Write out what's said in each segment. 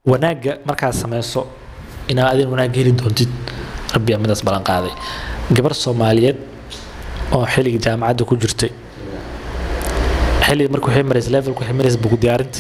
wanaagga markaad samayso inaad adin wanaag heli doontid rabbi midaas ballan qaaday gabar soomaaliyeed oo xilliga jaamacadda ku jirtay xilliga markuu waxay maraysa levelku waxay maraysa bugu diyaarinta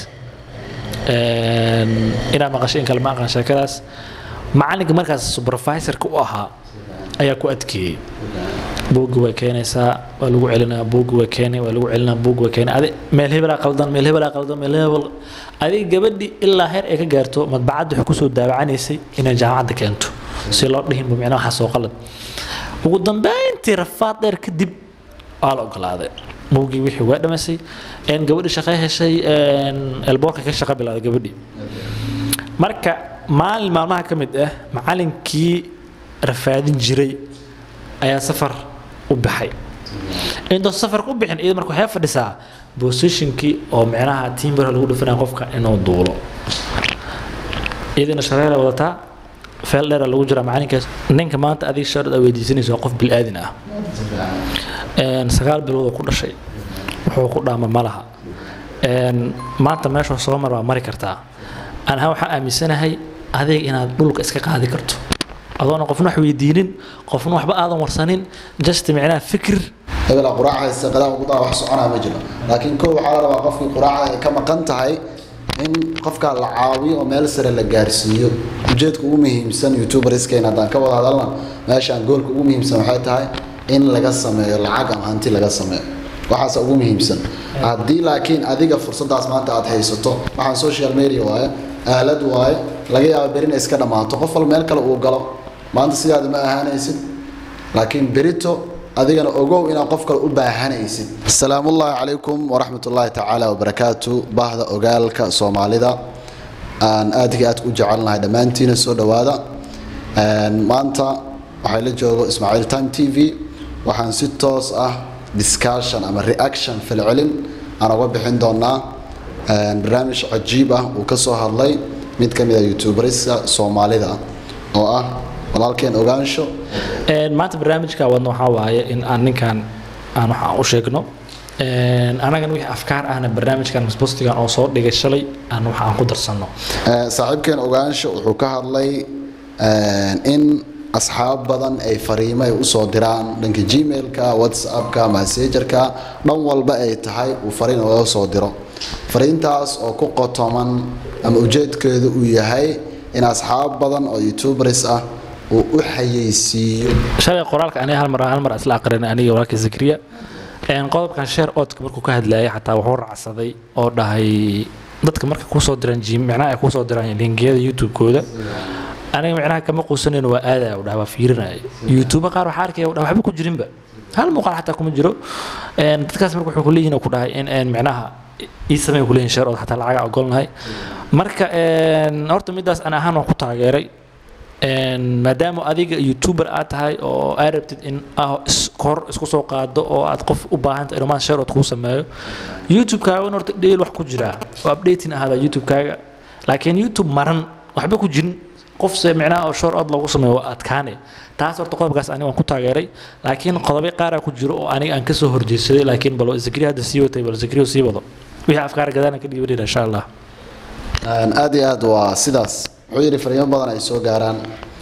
inaa maqashay in kale ma aqaan sheekadaas macalinka markaas supervisorka u ahaa ayaa ku adkeeyey buuggi way keenaysaa waa lagu celinaa buuggi way keenay waa lagu celinaa buuggi way keenay adi meel hebelaa qaldan meel hebelaa qaldan meel hebel adiga gabadhi ilaa heer ay ka gaarto madbacadda waxay kusoo daawacanaysay inay jaamacadda keento si loo dhihinba micnaha waxaa soo qalad ugu dambeyntii rafaad dheer kadib waa la ogolaaday buuggii wixii waa dhamaysay gabadhi shaqay heshay elboorka ka shaqa bilaaday gabadhi marka maalin maalmaha ka mid ah macalinkii rafaadin jiray ayaa safar u baxay intuu safarka u bixin iyada marka waxay fadhisaa positionkii oo micnaha timbara lagu dhifanaya qofka inuu duulo iyadina shareera wadataa feel dheera lagu jiraa macalinkaas ninka maanta adiga sharad aa weydiisanaysa waa qof bil'aadin ah sagaal bilood oo ku dhashay wuxuu ku dhaama ma laha maanta meesha soo mar waa mari kartaa anaha waxaan aaminsanahay adiga inaad dhulka iska qaadi karto adoona qofna wax weydiinin qofna waxba aadan warsanin just micnaha fikir hebela quraacaysa qadaha ugu daa wax soconaa ma jiro laakiin kow waxaa la rabaa qofkii quraacda ay ka maqan tahay in qofka la caawiyo oo meel sare la gaarsiiyo ujeedka ugu muhiimsan youtuberskeena haddaan ka wada hadalna meeshaan goolka ugu muhiimsan waxay tahay in laga sameeyo lacag ama hanti laga sameeyo waxaas ugu muhiimsan haddii laakiin adiga fursadaas maanta aad haysato waxaan social media waaye aalad waaye laga yaabo berina iska dhammaato qof wal meel kale uu galo maanta sidaada ma ahaanaysid laakiin berito adigana ogow inaad qof kale u baahanaysid asalaamullaahi calaykum waraxmat ullaahi tacaala wabarakaatu bahda ogaalka soomaalida aan aadka aad u jecelnahay dhammaantiina soo dhowaada maanta waxay la joogo ismaaciil time t v waxaan si toos ah discussion ama reaction falcelin aan uga bixin doonaa barnaamij cajiib ah uu ka soo hadlay mid ka mid a youtuberska soomaalida oo ah walaalkeen ogaansho maanta barnaamijka wadna waxaa waaye in aan ninkan aan waxaan u sheegno anagan wixii afkaar ahna barnaamijkan masbostigan oo soo dhigay shalay aan waxa aan ku darsanno saaxiibkeen ogaansho wuxuu ka hadlay in asxaab badan ay fariimo ay usoo diraan dhanka gmailka whatsappka messengerka dhan walba ay tahay uu fariin uga soo diro fariintaas oo ku qotoman ama ujeedkeedu uu yahay in asxaab badan oo youtubers ah uu u xayeysiiyo shalay qoraalka aniga hal mar hal mar isla aqrinay aniga walaalkii zakriya qodobkan sheer oodka markuu ka hadlayay xataa wuxuu raacsaday oo dhahay dadka marka kusoo diraan micnaha ay kusoo diraan linkiyada youtube-kooda aniga micnaha kama quusanayno waa aadaya u dhaha waa fiirinaya youtube qaar waxaa arkaya u dhaha waxba ku jirinba hal muuqaal xataa kuma jiro dadkaas marka wuxuu kuleeyihin ku dhahay in micnaha ii samey kuleeyihin sheer ood xataa lacaga ogolnahay marka horta midaas an ahaan waan ku taageeray maadaama adiga youtuber aad tahay oo aad rabtid in kor isku soo qaado oo aad qof u baahanta inumaan sharood kuu sameeyo youtube-kaaga in horta dheel wax ku jiraa oo updating ahaada youtube-kaaga laakiin youtube maran waxba ku jirin qof se micnaha oo short od loogu sameeyo waa adkaane taas horta qodobkaas aniga waan ku taageeray laakiin qodobyo qaaraa ku jiro oo aniga aan kasoo horjeedsaday laakiin bal zakriya hadda sii watay bal zakriya sii wado wixii afkaar gadaana ka dhiibanayna insha allah aad iyo aad waa sidaas wuxuu yidhi fariimo badan ay soo gaaraan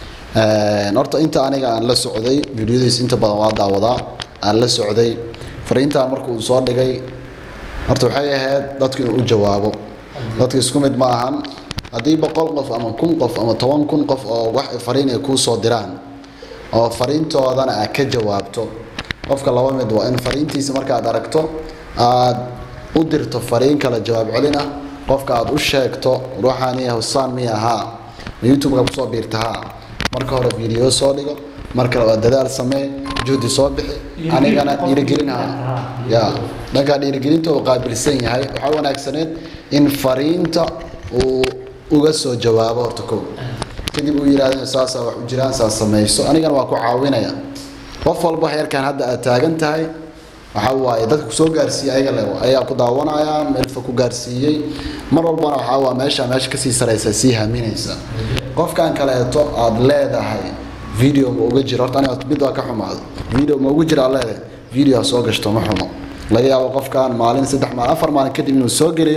horta inta aniga aan la socday videodiis inta badan waa daawadaa aan la socday fariintan markuu soo dhigay horta waxay ahayd dadku inuu u jawaabo dadka isku mid ma ahan haddii boqol qof ama kun qof ama toban kun qof oo wax fariin ay kuu soo diraan oo fariintoodana aad ka jawaabto qofka laba mid waa in fariintiisa markaad aragto aad u dirto fariin kale jawaab celin ah qofka aad u sheegto ruuxaani husaan miya haa ma youtube-ka kusoo biirta haa marka hore video soo dhigo mar kale waa dadaal samee juhdi soo bixi anigana dhiirigelin haa ya dhankaa dhiirigelinta uu qaabilsan yahay waxaa wanaagsaneed in fariinta uu uga soo jawaabo horta kow kadib uu yidhaahdo saasaa wax u jiraan saas samayso anigana waa ku caawinaya qof walba heerkan hadda aad taagan tahay waxaa waaye dadka kusoo gaarsiiyey ayaga le ayaa ku daawanaya meelfa ku gaarsiiyey mar walbana waxaa waa meesha meesha kasii saraysa sii haminaysa qofkan kaleeto aad leedahay video ma uga jiro horta aniga mid waa ka xumaado video ma uga jiro aad leedahay video ha soo gashto ma xumo laga yaabo qofkan maalin saddex maalin afar maalin kadib inuu soo geliyo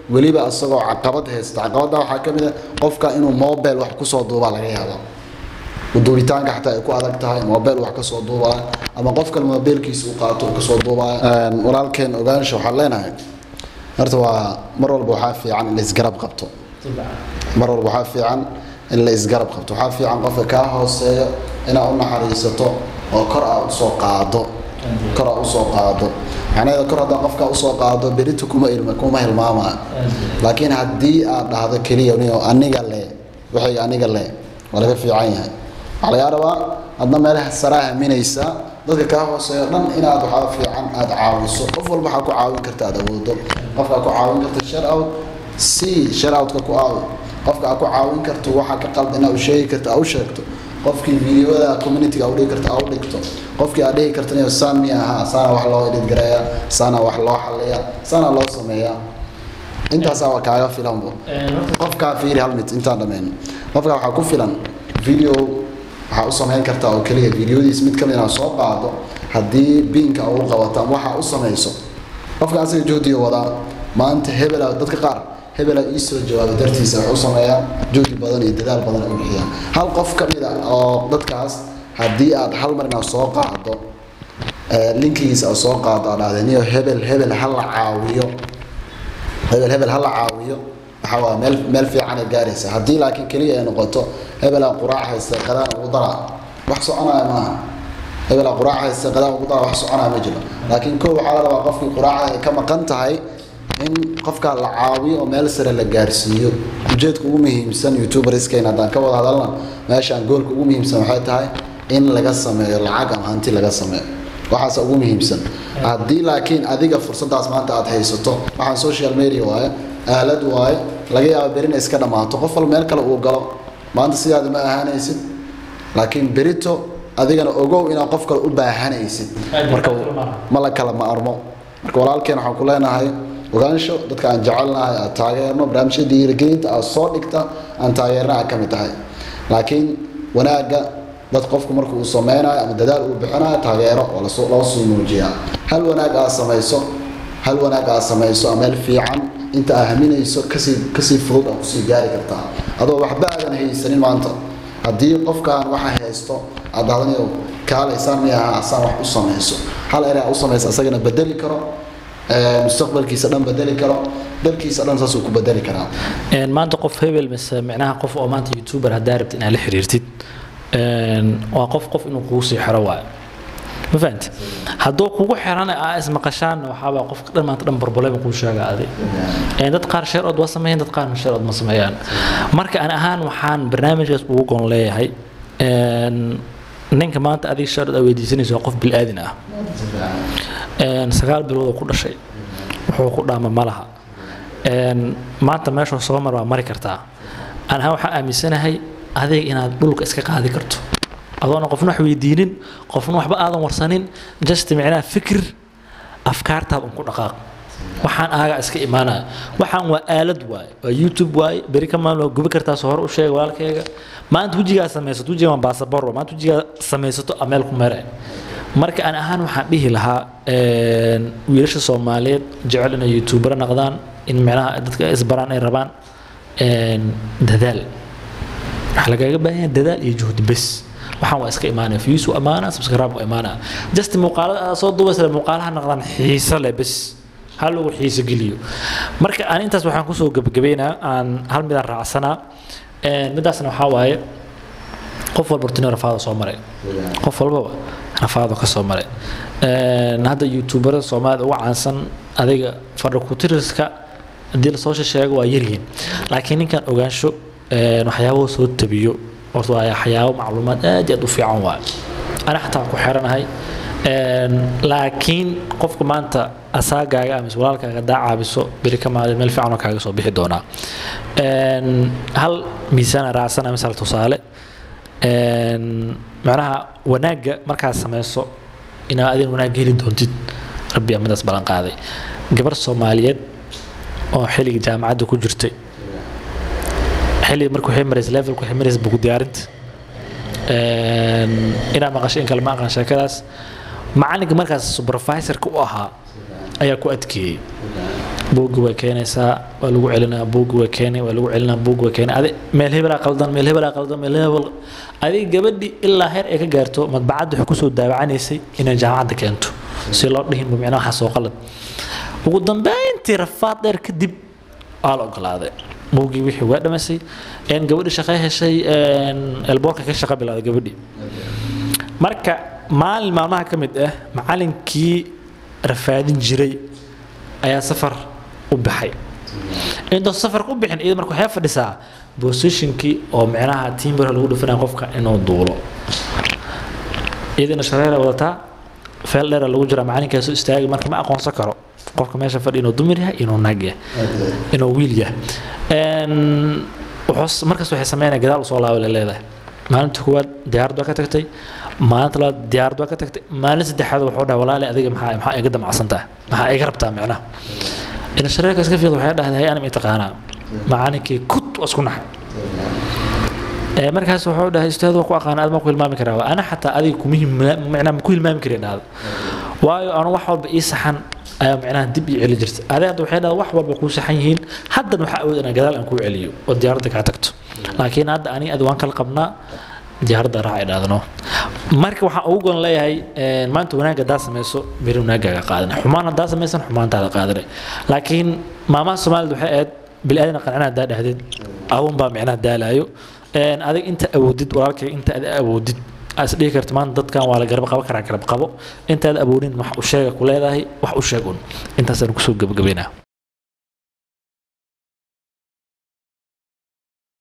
weliba isagoo caqabad haysta caqabadda waxaa ka mid a qofka inuu mobile wax kusoo duubaa laga yaaba duubitaanka xataa ay ku adag tahay mobile wax kasoo duubaya ama qof kale mobilkiisa uu qaato uu kasoo duubaya walaalkeen ogaansha waxaan leenahay horta waa mar walba waxaa fiican in la isgarab qabto mar walba waxaa fiican in la isgarab qabto waxaa fiican qofka kaa hooseeyo inaad u naxariisato oo kor aad usoo qaado kor aad usoo qaado macnaheeda kor haddaan qofkaa usoo qaado berito kuma ilma kuma hilmaamaya laakiin haddii aad dhahdo keliya niyo aniga le wixii aniga le waa laga fiican yahay waxaa lagaa rabaa adna meelaha saraa haminaysa dadka kaa hooseeyo dhan inaad waxaa fiican aad caawiso qof walba waxaa ku caawin karta aad awoodo qofkaa ku caawin karta share out si share outka ku aawi qofka aad ku caawin karto waxa ka qaldan inaad u sheegi karto aad u sheegto qofkii videoda communityga u dhigi karto aad u dhigto qofkii aad dhihi karto niyo saan miya ahaa saana wax loo edit gareeya saana wax loo xaliya saana loo sameeyaa intaasaa waa kaaga filanbo qofkaa fiiri hal mid intaan dhammayn qofkaa waxaa ku filan video waxaa u samayn kartaa oo keliya videodiis mid kamid inaad soo qaado haddii biinka ugu qabato ama waxaa u samayso qofka asaga juhdiga wadaa maanta hebela dadka qaar hebela ii soo jawaabay dartiisa wax u sameeyaa juhdi badan iyo dadaal badan u bixiyaa hal qof ka mid a oo dadkaas haddii aad hal mar inaad soo qaado linkigiisa aad soo qaado aad dhahday niyo hebel hebel ha la caawiyo hebel hebel ha la caawiyo waxaa waa meel meel fiican ay gaaraysa haddii laakiin keliya ay noqoto hebelaa quraac haysta qadaan ugu dara wax soconaya maaha hebelaa quraac haysta qadaan ugu dara wax soconaya ma jiro laakiin kow waxaa la rabaa qofkii quraacda ay ka maqan tahay in qofka la caawiyo oo meel sare la gaarsiiyo ujeedka ugu muhiimsan youtuberskeena haddaan ka wada hadalna meeshaan goolka ugu muhiimsan waxay tahay in laga sameeyo lacag ama hanti laga sameeyo waxaas ugu muhiimsan haddii laakiin adiga fursadaas maanta aad haysato waxaan social media waaye aalad waaye laga yaabo berina iska dhammaato qof walba meel kale uu galo maanta sidaada ma ahaanaysid laakiin berito adigana ogow inaad qof kale u baahanaysid marka ma la kala ma armo marka walaalkeen waxaan ku leenahay ogaansho dadka aan jecelnahay aad taageerno barnaamijyada dhiirigelinta aad soo dhigta aan taageerna aad ka mid tahay laakiin wanaagga dad qofku marka uu sameynayo ama dadaal uu bixinayo taageero oo lasoo loo sii muujiyaa hal wanaag aad samayso hal wanaag aad samayso ama meel fiican inta aad haminayso kasii kasii fudud aad kusii gaari kartaa adoo waxba aadan haysanin maanta haddii qofkaan waxa haysto aad dhahdanyo kaalaysaan miyaha asaan wax u samayso hal eray aad u samayso asagana bedeli karo mustaqbalkiisa dhan bedeli karo dalkiisa dhan saasuu ku bedeli karaa maanta qof hebel mise micnaha qof oo maanta youtuber haddaa rabtid inaad la xiriirtid waa qof qof inuu kugu sii xiro waayo ma fahamti hadduu kugu xiran aa ismaqashaanna waxaabaa qofka dhan maanta dhan barbaleba kuu sheega adi dad qaar sheer ood waa sameeyaan dad qaarna sheer ood ma sameeyaan marka an ahaan waxaan barnaamijkaas ugu gon leeyahay ninka maanta adiga sheer ood aa weydiisanaysa waa qof bil'aadin ah sagaal bilood oo ku dhashay wuxuu ku dhaama ma laha maanta meeshuu soo mar waa mari kartaa an ahaan waxaan aaminsanahay adiga inaad dhulka iska qaadi karto adoona qofna wax weydiinin qofna waxba aadan warsanin just micnaha fikir afkaartaad un ku dhaqaaq waxaan aaga iska imaanaya waxaan waa aalad waaye waa youtube waaye beri ka maalin waa gubi kartaa soo hor u sheega walaalkayga maanta wejigaa samaysato wejiga waa baasabor maanta wejigaa samaysato ameel ku mere marka aan ahaan waxaan dhihi lahaa wiilasha soomaaliyeed jecel inay youtubera noqdaan in micnaha dadka isbaraan ay rabaan dadaal waxaa lagaaga baahan yahay dadaal iyo juhdi bes waxaan waa iska imaanaya views u imaanaa subscribe u imaanaa just muuqaalada aad soo duubaysa muuqaalaha noqdaan xiiso leh bes hal lagu xiiso geliyo marka aan intaas waxaan kusoo gebagabeynaa aan hal midaan raacsanaa midaasna waxaa waaye qof walba hortino rafaada soo maray qof walbaba rafaado ka soo maray hadda youtuberada soomaalida ugu caansan adiga fadhakutiriska haddii lasoo sheego waa yaryihiin laakiin ninkan ogaansho waxyaabahu soo tabiyo horta waa waxyaabo macluumaad aad aad u fiican waay ana xataa ku xiranahay laakiin qofka maanta asaagaaga ama walaalkaaga daa caabiso beri ka maalin meel fiicanoo kaaga soo bixi doonaa hal miisaana raacsana misal tusaale macnaha wanaagga markaad samayso inaad adin wanaag heli doontid rabbi amadaas ballan qaaday gabar soomaaliyeed oo xilliga jaamacadda ku jirtay xilli markuu waxay maraysa levelku waxay maraysa bugu diyaarinta inaa maqasho in kale ma aqaan sheekadaas macalinka markaas supervisorka u ahaa ayaa ku adkeeyey buuggi way keenaysaa waa lagu celinaa buuggi way keenay waa lagu celinaa buuggi way keenay adi meel hebelaa qaldan meel hebelaa qaldan meel hebel adiga gabadhi ilaa heer ay ka gaarto madbacadda waxay kusoo daawacanaysay inay jaamacadda keento si loo dhihin micnaha waxaa soo qalad ugu dambeyntii rafaad dheer kadib waa la ogolaaday buuggii wixii waa dhamaysay een gabadhi shaqo heshay elboorka ka shaqo bilaaday gabadhi marka maalin maalmaha ka mid ah macalinkii rafaadin jiray ayaa safar u baxay intuu safarka u bixin iyada marka waxay fadhisaa positionkii oo micnaha timbara lagu dhufanaya qofka inuu duulo iyadina shareera wadataa feel dheera lagu jiraa macalinkaas u istaagi marka ma aqoonsan karo qofka meesha fadhi inuu dumar yahay inuu naag yahay inuu wiil yahay wuxuu markaas waxay sameynaya gadaal usoo laaba leedahay maalinta koowaad diyaarad waa ka tagtay maalinta labaad diyaarad waa ka tagtay maalin saddexaad wuxuu dhahay walaali adiga maxaa maxaa iga damacsan tahay maxaa iga rabtaa micnaha ina shareerka iska fiiqda waxay dhahday hay anima taqaanaa macalinkii kut waa isku naxay markaas wuxuu dhahay ustaad waa ku aqaan aad ma ku hilmaami karaa ana xataa adiga kuma micnaa ku hilmaami karin dhahda waayo anu wax walba ii saxan ayaa micnaha dib ii celi jirta adi hadda waxay dhahda wax walba kuu saxan yihiin haddan waxaa awood inaa gadaal aan kuu celiyo oo diyaaradda kaa tagto laakiin hadda ani adi waan kala qabnaa diyaaradda raacay dhaadano marka waxaan ugu goon leeyahay maanta wanaag haddaa samayso beri wanaaggaaga qaadana xumaan haddaa samaysan xumaantaada qaadana laakiin maamaha soomaalida waxay ahayd bili-aadana qancina haddaa dhahdid adun baa micnaha daalaayo adig inta awoodid walaalkay inta ad awoodid is dhihi karta maanta dadkan waa la garab qabo karaa garab qabo intaad awoodin wax u sheega ku leedahay wax u sheeg un intaasaan kusoo gabagabaynaa